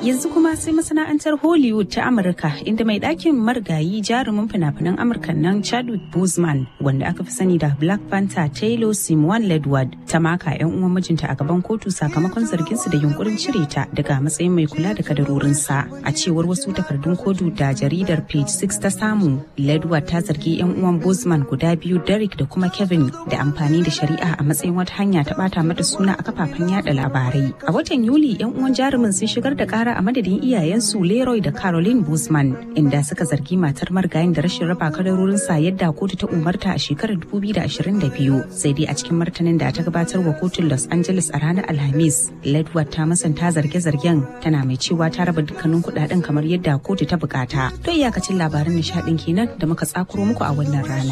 Yanzu kuma sai masana'antar Hollywood ta Amurka inda mai ɗakin marigayi jarumin fina-finan Amurka nan Chadwick Boseman wanda aka fi sani da Black Panther Taylor Simon Ledward ta maka 'yan uwan mijinta a gaban kotu sakamakon zarginsu da yunkurin cire ta daga matsayin mai kula da kadarorinsa. A cewar wasu takardun kotu da jaridar Page 6 ta samu, Ledward ta zargi 'yan uwan Boseman guda biyu Derek da kuma Kevin da amfani da shari'a a matsayin wata hanya ta bata mata suna a kafafen yada labarai. A watan Yuli 'yan uwan jarumin sun shigar da kara a madadin iyayensu Leroy da Caroline Boseman inda suka zargi matar marigayin da rashin raba kadarorinsa yadda kotu ta umarta a shekarar 2022 sai dai a cikin martanin da ta gabatar wa kotun Los Angeles a ranar Alhamis Ledward ta masanta zarge-zargen tana mai cewa ta raba dukkanin kudaden kamar yadda kotu ta bukata. To iyakacin labaran nishadin kenan da muka tsakuro muku a wannan rana.